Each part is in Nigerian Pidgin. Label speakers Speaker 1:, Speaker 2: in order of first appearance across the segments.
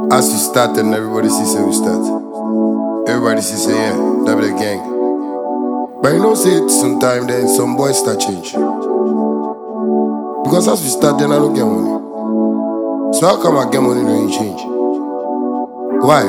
Speaker 1: As we start and everybody sees say we start. Everybody sees say yeah, that be the gang. But you know say it sometime then some boys start change. Because as we start then I don't get money. So how come I get money when you change? Why?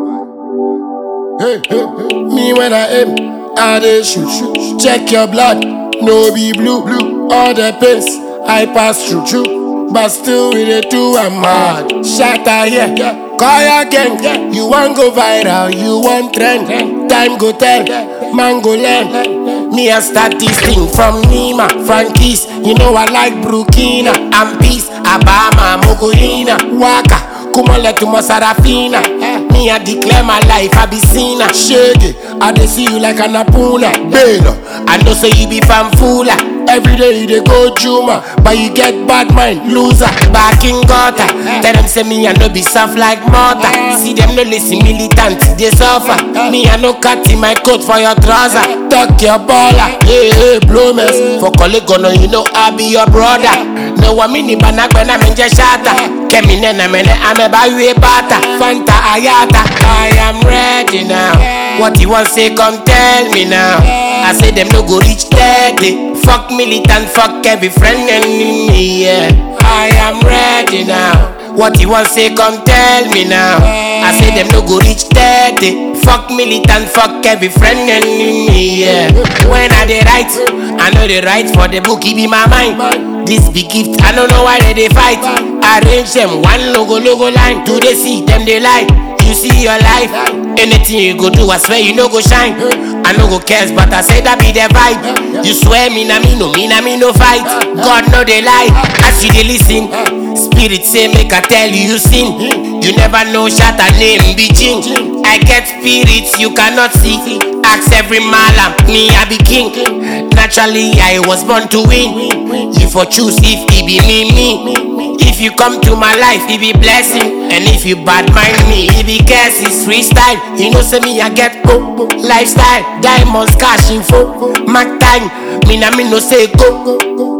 Speaker 1: Hey, hey, hey. Me when I aim, I dey shoot, shoot. Check your blood, no be blue, blue. All the pains I pass through, through. But still we dey do I'm mad. Shatter here, call your gang. You want go viral, you want trend. Time go tell, man go learn. Me I start this thing from Nima, Frankis. You know I like Burkina and Peace, Abama, Mogolina, Waka. Kumale to Sarafina. Me, I declare my life, I be seen a shaggy. I dey see you like an apuna. Bela, I know say you be fanfula. Every day you dey go Juma, but you get bad mind, loser. Back in gutter, tell them say me I no be soft like mortar. See them no listen militant, they suffer. Me I no cut in my coat for your trouser. Tuck your baller, hey hey blow mess. For colleague no you know I be your brother. No one mini banagbena menje shata. Kemi nena mene ameba yue bata. Fanta ayata. I am ready now. What you want say come tell me now. I say them no go reach 30. Fuck militant, fuck every friend enemy. Yeah. I am ready now. What you want say come tell me now. I say them no go reach 30. Fuck militant, fuck every friend enemy. Yeah. When I dey write, I know they write for the book, it be my mind. This big gift, I don't know why they, they fight. Arrange them one logo logo line. Do they see them they lie? You see your life. Anything you go do, I swear you no go shine. I no go cares, but I say that be the vibe. You swear me na me no, me na me no fight. God no they lie. As you they listen, spirit say make I tell you you sin. You never know, shot a name be change. I get spirits you cannot see. Ask every malam, me I be king. Naturally I was born to win. You for choose if it be me me. If you come to my life, it be blessing. And if you bad mind me, it be curse, it's freestyle. You know, say me, I get go, go. lifestyle. Diamonds, cash info. Mac time, me na me no say go, go, go.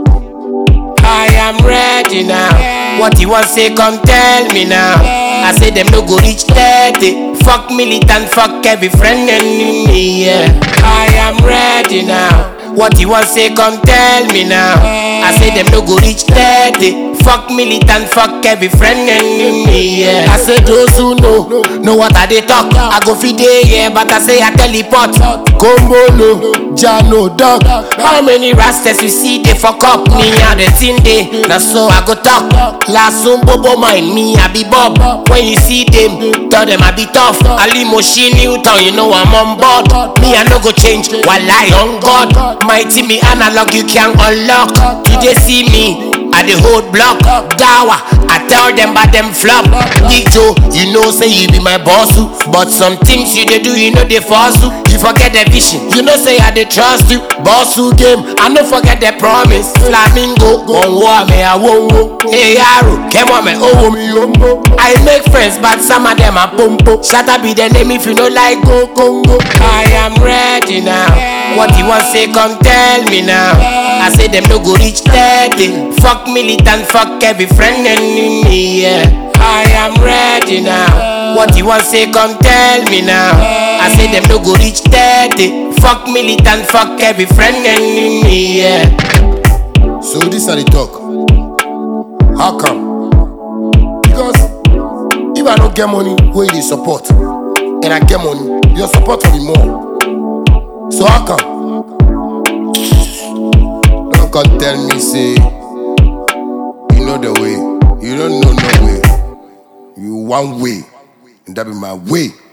Speaker 1: I am ready now. What you want say, come tell me now. I say them no go reach 30. Fuck militant, fuck every friend enemy. Yeah. I am ready now. What you want say, come tell me now. I say them no go reach 30. Fuck militant, fuck every friend enemy. Yeah. I say those who know, know what I they talk. I go feed day, yeah, but I say I teleport. Gombolo, Jano, dog. How many rastas you see they fuck up? Me and the thing day. Now so I go talk. Last soon bobo mind me, I be Bob. When you see them, tell them I be tough. Ali Machine Newton, you know I'm on board. Me I no go change, while I on God. Mighty me analog, you can unlock. You they see me. I the hold block, dawa. I tell them but them flop. Big Joe, you know say you be my boss, oo. but some things you they do, you know they force you. You forget the vision, you know say I they trust you. Boss who game, I no forget the promise. Flamingo, one war me I won't go. Hey Yaro, come on me, oh me umbo. I make friends, but some of them are pompo. Shut up, be the name if you know like go Congo. I am ready now. What you want say, come tell me now. I say them no go reach 30. Fuck militant, fuck every friend enemy. Yeah. I am ready now. What you want say, come tell me now. I say them no go reach 30. Fuck militant, fuck every friend enemy. Yeah. So this are the talk. How come? Because if I don't get money, where you support, and I get money, your support will be more. So how come? Don't come tell me say you know the way. You don't know no way. You one way, and that be my way.